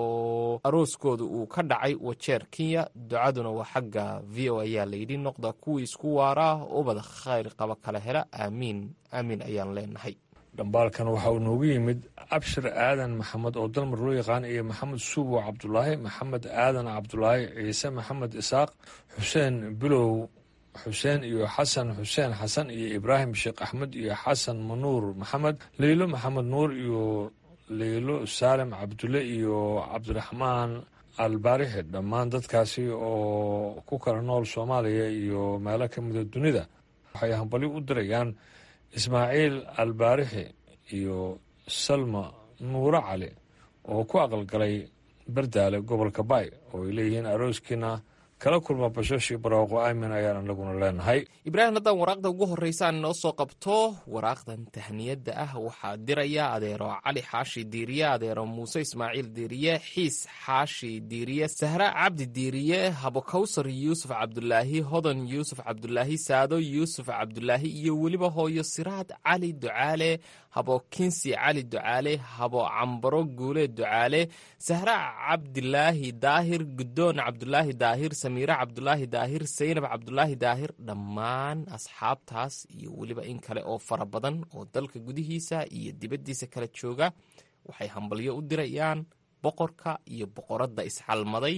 oo arooskooda uu ka dhacay wajeer kenya ducaduna waa xagga v o ayaa layidhi noqda kuwii isku waaraa ubada khayr qaba kala hela aamiin aamiin ayaan leenahay dhambaalkan waxa uu noogu yimid abshir aadan maxamed oo dalmar loo yaqaan iyo maxamed suubo cabdulaahi maxamed aadan cabdulaahi ciise maxamed isaaq xuseen bilow xuseen iyo xasan xuseen xasan iyo ibraahim sheekh axmed iyo xasan manuur maxamed leylo maxamed nuur iyo leylo saalim cabdulle iyo cabdiraxmaan albaarixi dhammaan dadkaasi oo ku kala nool soomaaliya iyo meelo ka mida dunida waxay hambali u dirayaan ismaaciil albaarixi iyo salma nuuro cali oo ku aqalgalay bardaale gobolka baay oo ay leeyihiin arooskiina kala kulma bashoshii barwaaqo aamin ayaan anaguna leenahay ibraahim haddaan waraaqda ugu horreysaan inoo soo qabto waraaqdan tahniyadda ah waxaa diraya adeero cali xaashi diiriye adeero muuse ismaaciil diiriye xiis xaashi diiriye sahra cabdi diiriye habokawsar yuusuf cabdulaahi hodan yuusuf cabdulaahi saado yuusuf cabdulaahi iyo weliba hooyo siraad cali ducaale habo kinsi cali ducaale habo cambaro guule ducaale sahra cabdilaahi daahir guddoon cabdulaahi daahir samiire cabdulaahi daahir saynab cabdulaahi daahir dhammaan asxaabtaas iyo weliba in kale oo fara badan oo dalka gudihiisa iyo dibaddiisa kala jooga waxay hambalyo u dirayaan boqorka iyo boqoradda isxalmaday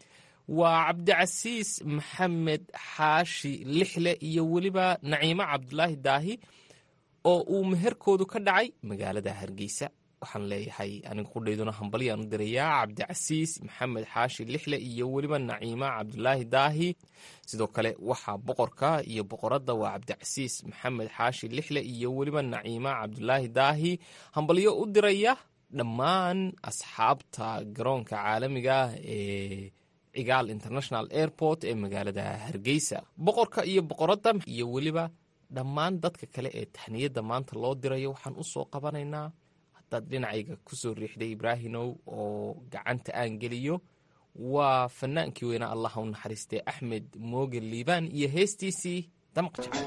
waa cabdicasiis maxamed xaashi lixle iyo weliba naciimo cabdulaahi daahi oo uu meherkoodu ka dhacay magaalada hargeysa waxaan leeyahay aniga qudhayduna hambalyaan u dirayaa cabdicasiis maxamed xaashi lixle iyo weliba naciima cabdulaahi daahi sidoo kale waxaa boqorka iyo boqoradda waa cabdicasiis maxamed xaashi lixle iyo weliba naciima cabdulaahi daahi hambalyo u diraya dhammaan asxaabta garoonka caalamiga ee cigaal international airport ee magaalada hargeysa boqorka iyo boqoradda iyo weliba dhammaan dadka kale ee tahniyadda maanta loo dirayo waxaan u soo qabanaynaa haddaad dhinacayga ku soo riixday ibraahimow oo gacanta aan geliyo waa fanaankii weynaa allah u naxariistay axmed mooge liibaan iyo heestiisii damaq jacay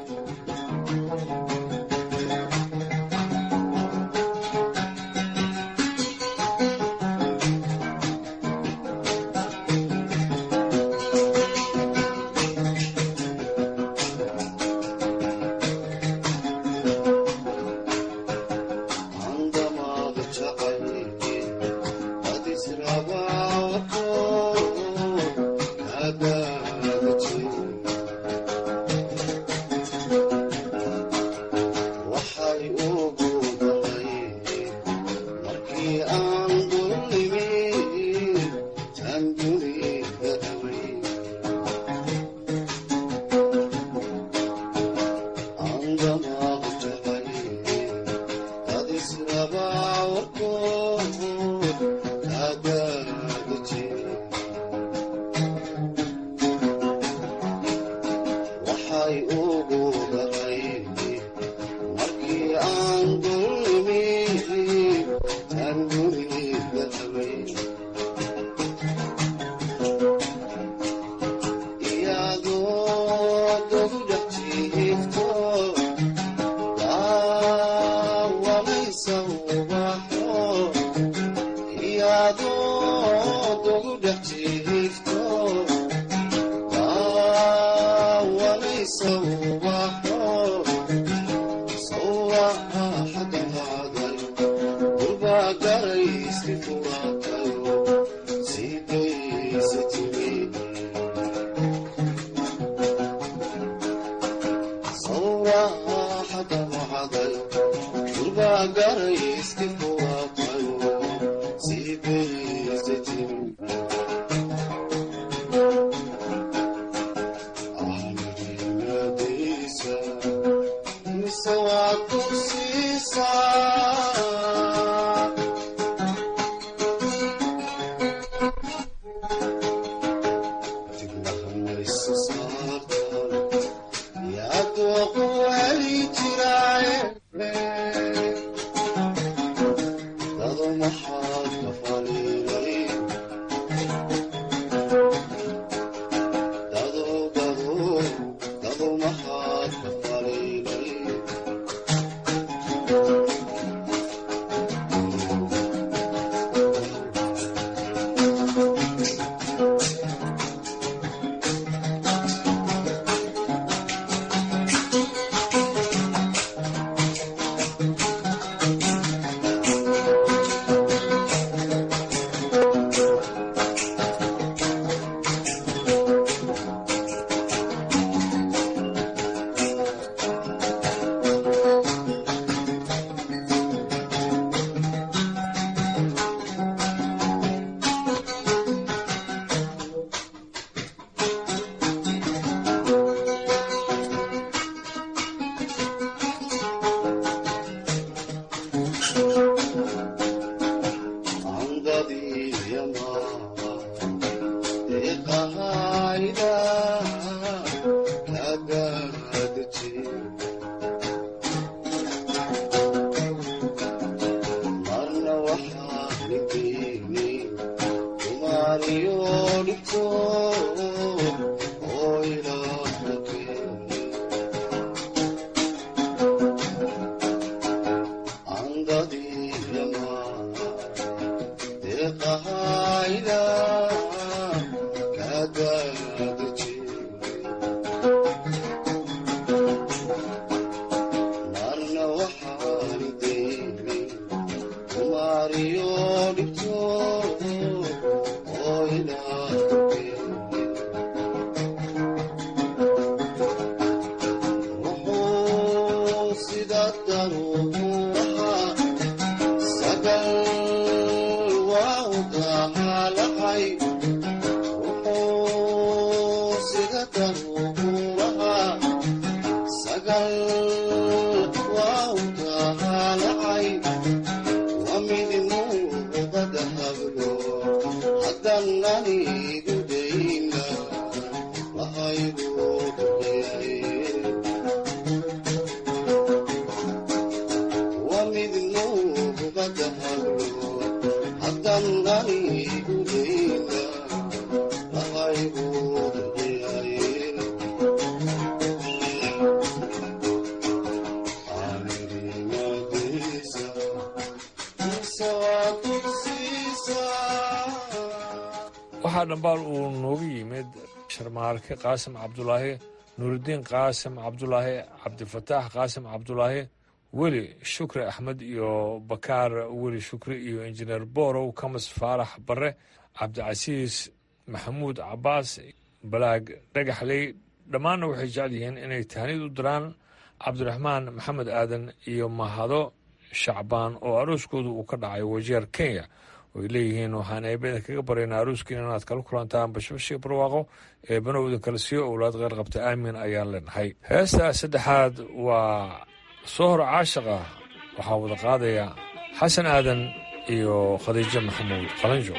waxaa dhambaal uu noogu yimid sharmaarke qaasim cabdulaahi nuuridiin qaasim cabdulaahi cabdifataax qaasim cabdulaahi weli shukri axmed iyo bakaar weli shukri iyo injineer boorow kamas faarax bare cabdicasiis maxamuud cabaas balaag dhagaxley dhammaanna waxay jecel yihiin inay tahnid u diraan cabdiraxmaan maxamed aadan iyo mahado shacbaan oo arooskoodu uu ka dhacay wajeer kenya oy leeyihiin waxaan eebada kaga baryaynaa aroskiina inaad kala kulantaan bashbashii barwaaqo ee banowda kala siiyo owlaad qeyr qabta aamin ayaan leenahay heesta saddexaad waa sohor caashiqa waxaa wada qaadaya xasan aadan iyo khadiijo maxamuud qalanjo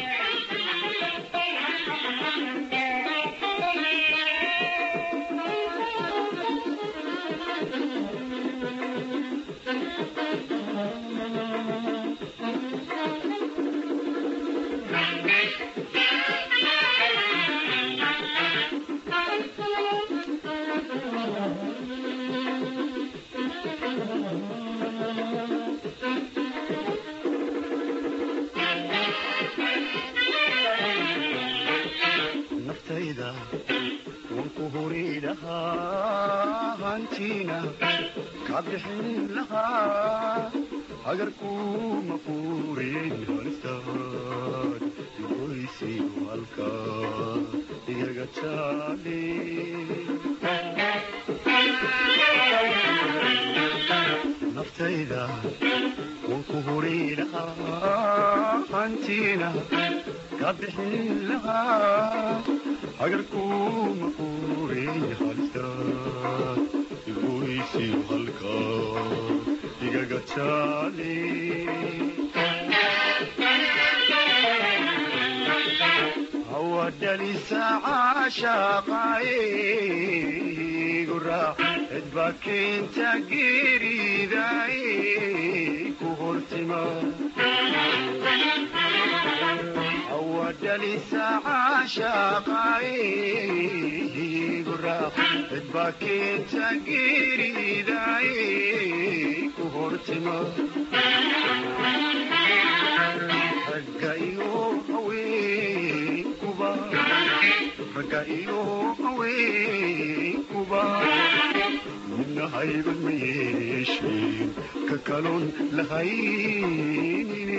naftayda waan ku huri lahaa hantiina ka bixin lahaa hagarkuma furin halistaad igoysi halka igaga jaali naftayda waan ku huri lahaa hantiina ka bixin lahaa hagarkuma furin halistaad igoysi halka igaga jaali hawadhalisa caashaqaayigu raac cidba keenta geeridaay ku hortima hawadhalisa caashaqaayigu raac cidba keenta geeridaay ku hortima ragga iyo haweenkuba ragga iyo haweenkuba midna hayban ma yeesheen ka kaloon lahaynine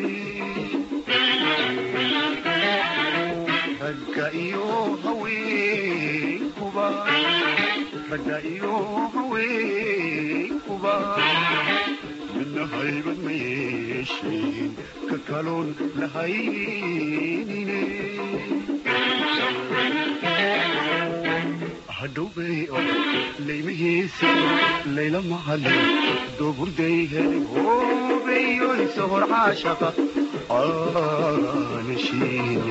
ragga iyo haweenkuba ragga iyo haweenkuba midna hayban ma yeesheen ka kaloon lahaynine hadhowbay laymahiisa layla macalin dooburday helay hoobeyo hobeeyoyso hor caashaqa aanashiini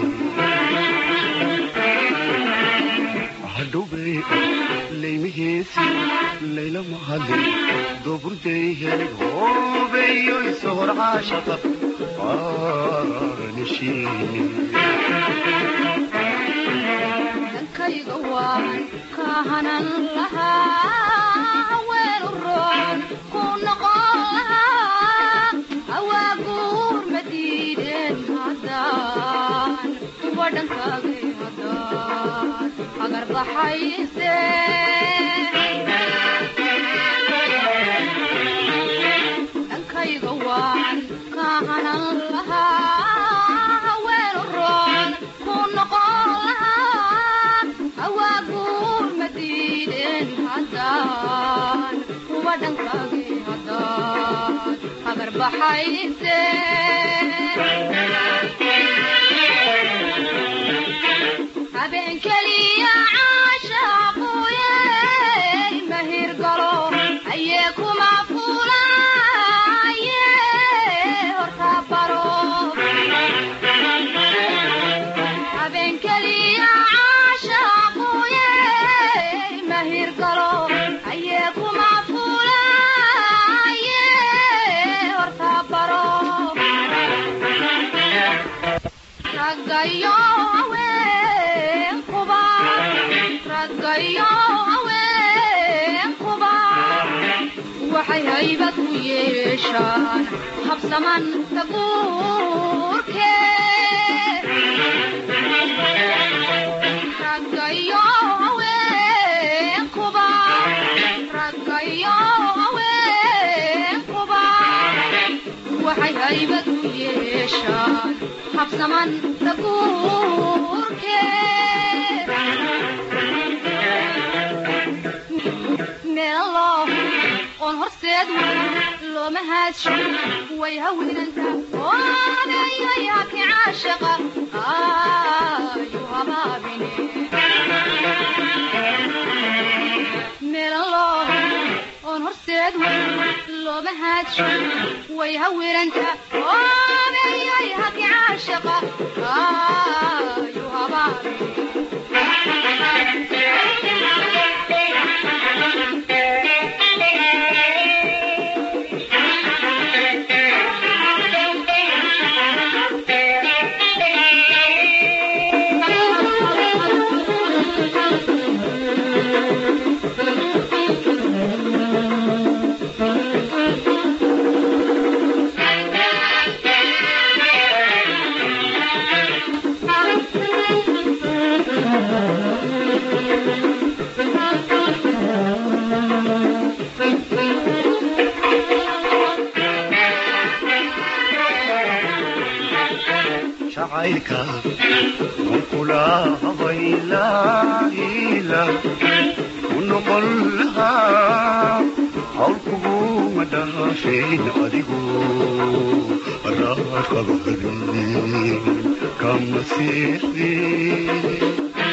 hadhowbay laymihiisi layla mahadin dooburday helid hobeeyoyso hor caashaqa aanashiini dankayga waan ka hanan lahaa weelu roon ku noqon lahaa awaaguur ma diideen haddaan kuwa dhankaagay haddaan agar baxayse dankayga waan ka hanan lahaa weelu roon ku noqon lahaa awaaguur ma diideen haddaan kuwa dhankaagay haddaan agar baxayse habeen keliya caashaaquye mahir galo ayee kuma fulaye horta baro habeen keliya caashaaquye mahir galo ayee kuma fulaye horta baro raggayo haweenkuba raggayo haweenkuba waxay haybad u yeeshaan habsaman taguurke raggayo haweenkuba raggayo haweenkuba waxay haybad u yeeshaan habsaman taguurke meelo oon horseed looma haadsho way hawinanta oodayayaki caashaqa ayu habaabine meelo oon horseed looma haadsho way hawinanta oodayayaki caashaqa ayu habaabine jacaylka wankula habaylaila u noqon lahaa hawl kuguma dhaafeen adigu raaqabahadin kama siixdin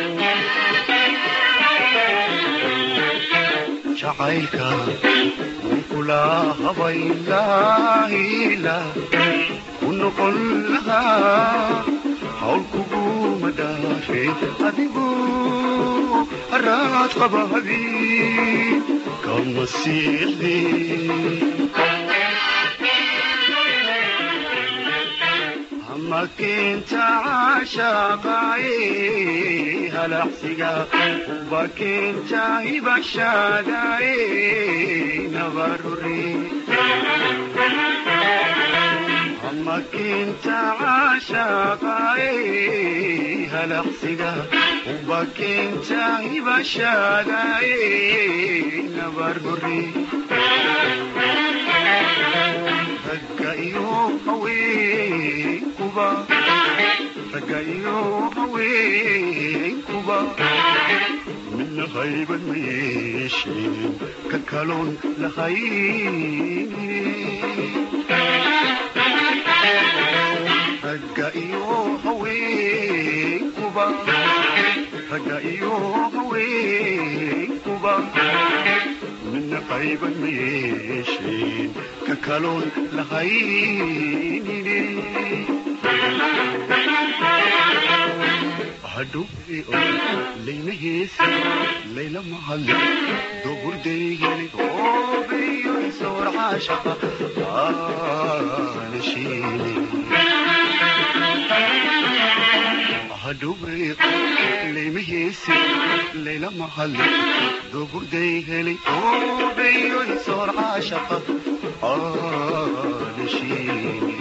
jacaylka wankula habaylaila u noqon lahaa hawl kuguma dhaafeen adigu haraad qabahadin kama siixdin ama keenta caashaqaaye halacsiga uba keenta hibashaadaaye nabarure ama keenta caashaqaaye halacsiga uba keenta hibashaadaaye nabarure ragga iyo haweenkuba ragga iyo haweenkuba midna hayban ma yeesheen ka kaloon lahayn ragga iyo haweenkuba ragga iyo haweenkuba midna midna qayban ma yeesheen ka kaloon lahaynine hadhuwe layna heesi layla mahadle dogurdaygeli oobeyo isoor caashaqa aanashiine hadhuwe layma heesi layla mahadle dogurdaygeli oobeyo isoor caashaqa aanashiine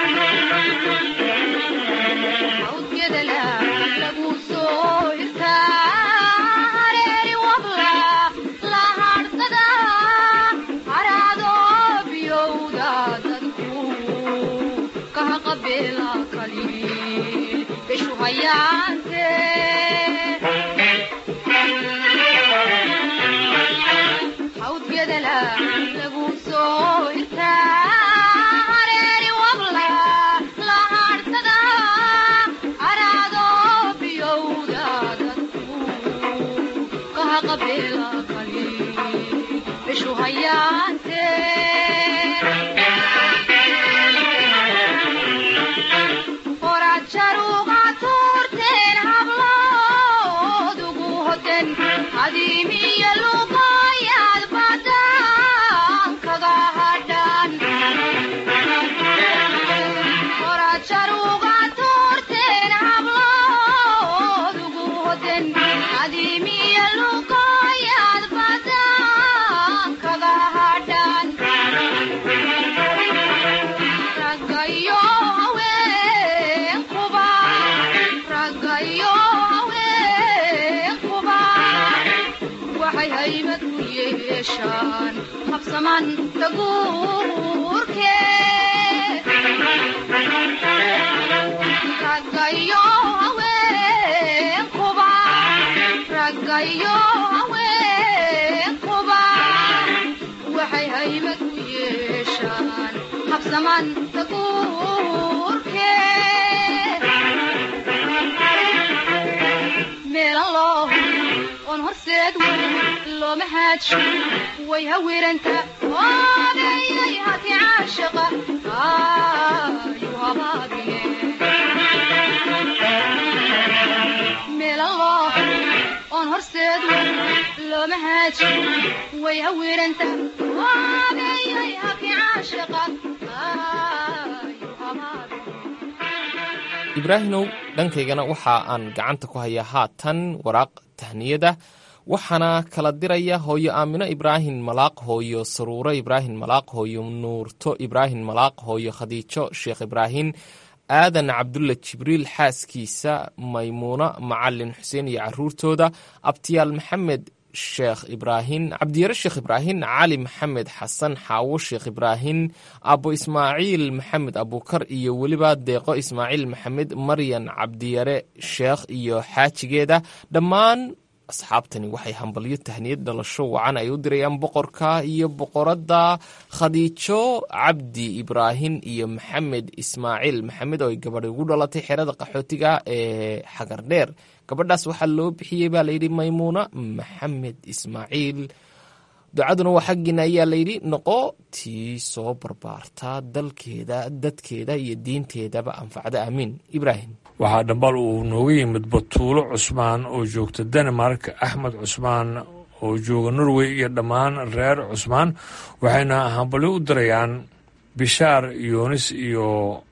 ibraahimow dhankaygana waxa aan gacanta ku hayaa haatan waraaq tahniyada waxaana kala diraya hooyo aamino ibraahim malaaq hooyo saruuro ibraahim malaaq hooyo nuurto ibraahim malaaq hooyo khadiijo sheekh ibraahim aadan cabdulla jibriil xaaskiisa maymuuno macalin xuseen iyo caruurtooda abtiyaal maxamed sheekh ibraahim cabdiyare sheekh ibraahim cali maxamed xasan xaawo sheekh ibraahim abo ismaaciil maxamed abukar iyo weliba deeqo ismaaciil maxamed maryan cabdiyare sheekh iyo xaajigeeda dhammaan asxaabtani waxay hambalyo tahniyad dhalasho wacan ay u dirayaan boqorka iyo boqoradda khadiijo cabdi ibraahim iyo maxamed ismaaciil maxamed oo ay gabadhi ugu dhalatay xerada qaxootiga ee xagardheer gabadhaas waxaa loo bixiyey baa layidhi maymuuna maxamed ismaaciil ducaduna waa xaggiina ayaa layidhi noqo tii soo barbaarta dalkeeda dadkeeda iyo diinteedaba anfacda aamiin ibraahim waxaa dhambal uu nooga yimid batuulo cusmaan oo joogta denmark axmed cusmaan oo jooga norway iyo dhammaan reer cusmaan waxayna hambalyo u dirayaan bishaar yoonis iyo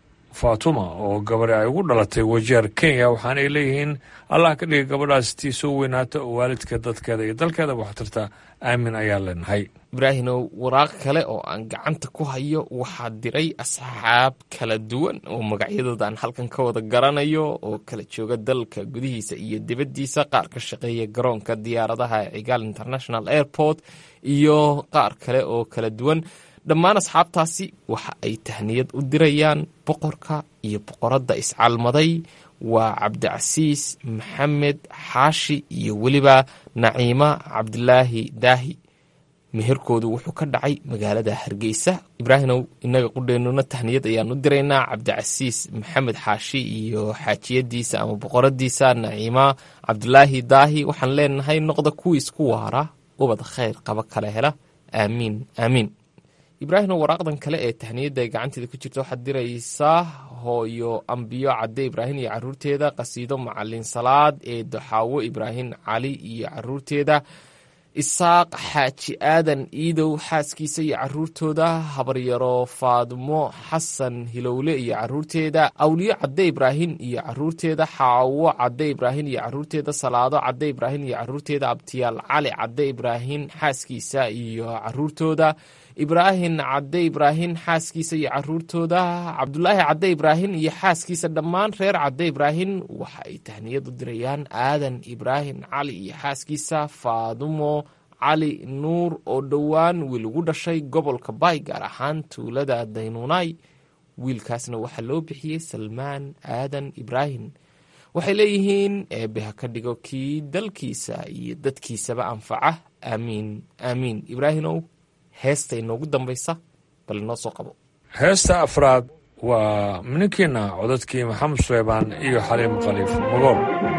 fatuma oo gabadhi ay ugu dhalatay wajeer kenya waxaanay leeyihiin allah ka dhigay gabadhaas tii soo weynaata oo waalidka dadkeeda iyo dalkeeda waxtarta aamin ayaa leenahay ibraahimow waraaq kale oo aan gacanta ku hayo waxaa diray asxaab kala duwan oo magacyadooda aan halkan ka wada garanayo oo kala jooga dalka gudihiisa iyo dibaddiisa qaar ka shaqeeya garoonka diyaaradaha cigaal international airport iyo qaar kale oo kala duwan dhammaan asxaabtaasi waxa ay tahniyad u dirayaan boqorka iyo boqoradda iscalmaday waa cabdicasiis maxamed xaashi iyo weliba naciima cabdilaahi daahi meherkoodu wuxuu ka dhacay magaalada hargeysa ibraahimow inaga qudheennuna tahniyad ayaan u diraynaa cabdicasiis maxamed xaashi iyo xaajiyadiisa ama boqoradiisa naciima cabdilaahi daahi waxaan leenahay noqda kuwiis ku waara ubad khayr qaba kala hela aamiin aamiin ibraahimo waraaqdan kale ee tahniyadda ay gacanteeda ku jirta waxaad diraysaa hooyo ambiyo cadde ibraahim iyo caruurteeda qasiido macalin salaad ee doxaawo ibraahim cali iyo caruurteeda isaaq xaaji aadan iidow xaaskiisa iyo caruurtooda habaryaro faadmo xasan hilowle iyo caruurteeda awliyo cadde ibraahim iyo caruurteeda xaawo cadde ibraahim iyo caruurteeda salaado cadde ibraahim iyo caruurteeda abtiyaal cali cadde ibraahim xaaskiisa iyo caruurtooda ibraahim cadde ibraahim xaaskiisa iyo caruurtooda cabdulaahi cadde ibraahim iyo xaaskiisa dhammaan reer cadde ibraahim waxa ay tahniyad u dirayaan aadan ibraahim cali iyo xaaskiisa faadumo cali nuur oo dhowaan wiil ugu dhashay gobolka baay gaar ahaan tuulada daynuunay wiilkaasna waxaa loo bixiyey salmaan aadan ibraahim waxay leeyihiin eebbe ha ka dhigo kii dalkiisa iyo dadkiisaba anfaca aamiin aamiin ibraahimow heesta inoogu dambaysa bal inoo soo qabo heesta afraad waa minankiina codadkii maxamed suleybaan iyo xaliim khaliif magool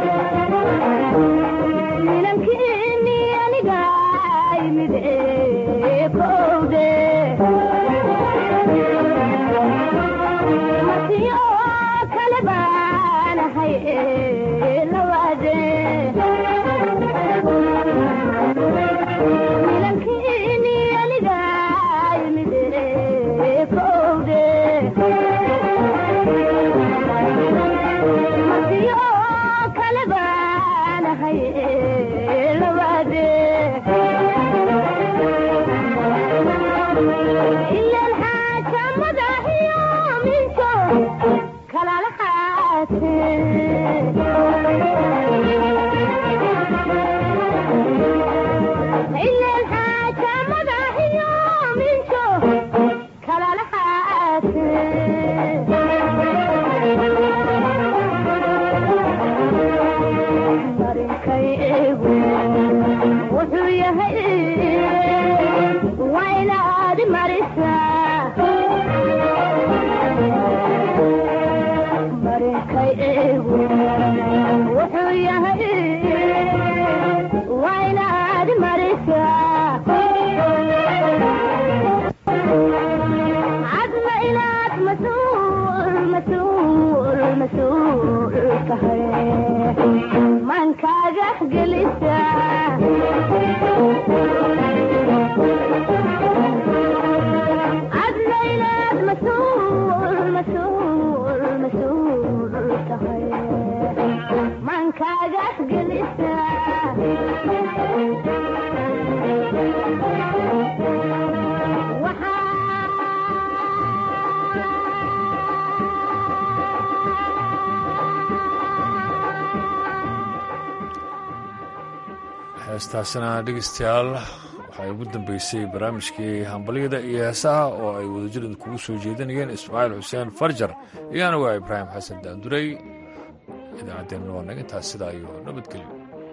heestaasina dhegeystayaal waxay ugu dambeysay barnaamijkii hambalyada iyo heesaha oo ay wadajirada kugu soo jeedinayeen ismaaciil xuseen farjar iyo anigu a ibraahim xasan daanduray idaacaddeenna waa naga intaas sidaa iyo nabadgelyo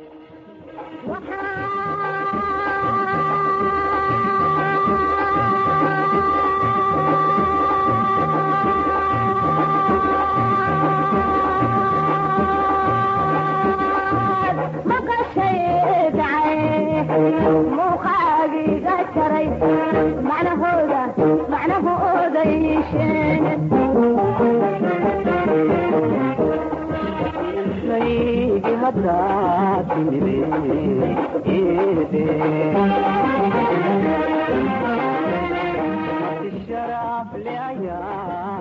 muuqaagiga jaray macnahooda macnahooda yeesheen haddaa timide